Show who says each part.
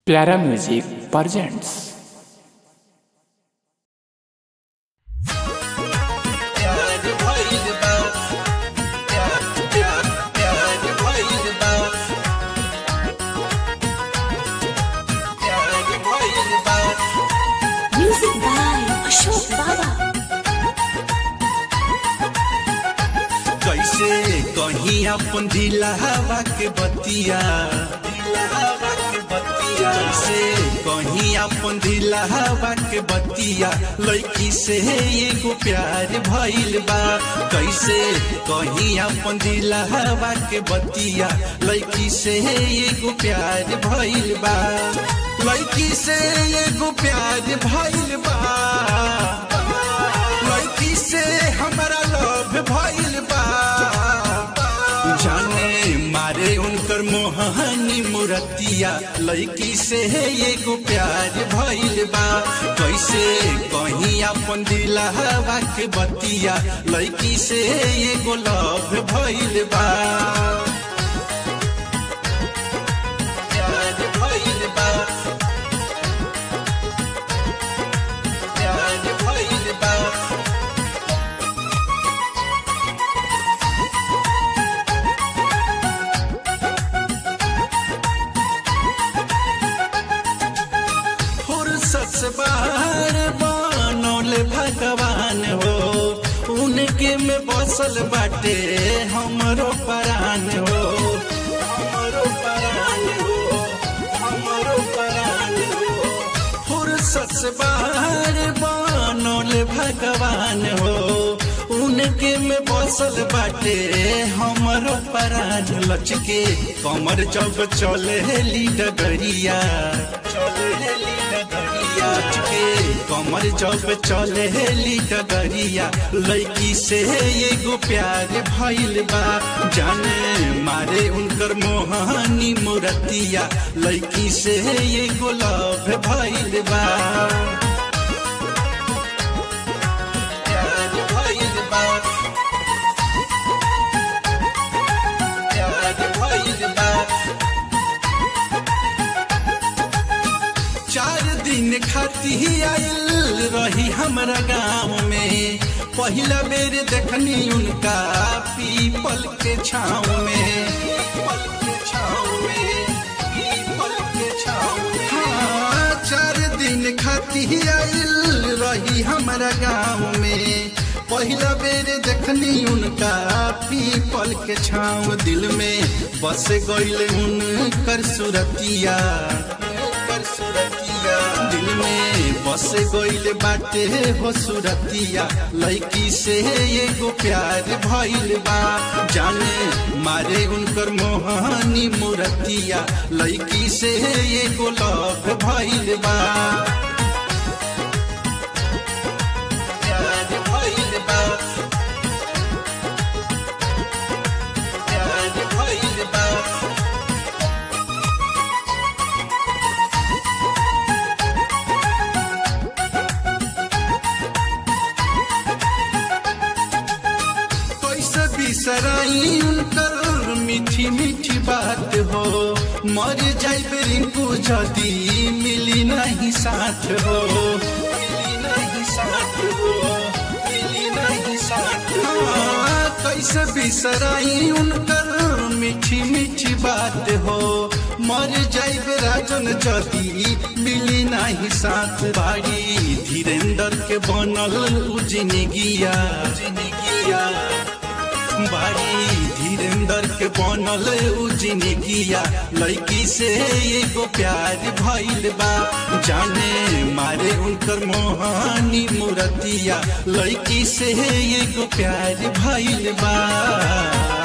Speaker 1: प्यारा music presents
Speaker 2: प्यार भइल बा प्यार प्यार प्यार भइल बा प्यार भइल बा
Speaker 3: Music by Ashok Baba.
Speaker 2: कैसे कहीं अपन दिलावा के बतिया दिलावा के बतिया कैसे कहीं अपन दिलावा के बतिया लड़की से एगो प्यार भइल बा कैसे कहीं अपन दिलावा के बतिया लड़की से एगो प्यार भइल बा लड़की से एगो प्यार भइल बा लड़की से हमारा लव भइल बा जाने मारे उनकर मोहनी मुरतिया लड़की से एगो प्यार भइल बा कैसे कहीं अपन दिलावा के बतिया लड़की से एगो लव भइल बा प्यार भइल बा प्यार भइल बा फुर्सत से बाहर बनौले भगवान हो उनके में बसल बाटे हमरो परान हो हमरो परान हो हमरो परान हो फुर्सत से बाहर बनौले भगवान हो उनके में बसल बाटे हमरो परान लचके कमर जब चले डगरिया चले डगरिया लचके कमर जब चले डगरिया लड़की से एगो प्यार भइल बा जाने मारे उनकर मोहनी मुरतिया लड़की से एगो लव भइल बा प्यार भइल बा प्यार भइल बा चार दिन खाती आइल रही हमरा गाँव में पहिला बेर देखनी उनका पीपल के छाँव में पीपल के छाँव में पीपल के छाँव में हाँ चार दिन खाती आइल रही हमरा गाँव में पहिला बेर देखनी उनका पीपल के छाँव दिल में बस गईल उनकर सुरतिया उनकर सुरतिया दिल में बस गईल बाटे हो सुरतिया लड़की से एगो प्यार भइल बा जाने मारे उनकर मोहनी मुरतिया लड़की से एगो लव भइल बा प्यार भइल बा प्यार भइल बा कैसे बिसराई उनकर मीठी मीठी बात हो मर जाइबे रिंकू जदी मिली नहीं साथ हो मिली नहीं साथ हो मिली नहीं साथ हो हाँ, कैसे बिसराई उनकर मीठी मीठी बात हो मर जाइबे राजन जदी मिली नहीं साथ बाड़ी धीरेन्द्र के बनल उ जिंदगिया जिंदगिया बाड़ी धीरेन्द्र के बनल उ जिंदगिया लड़की से एगो प्यार भइल बा जाने मारे उनकर मोहनी मुरतिया लड़की से एगो प्यार भइल बा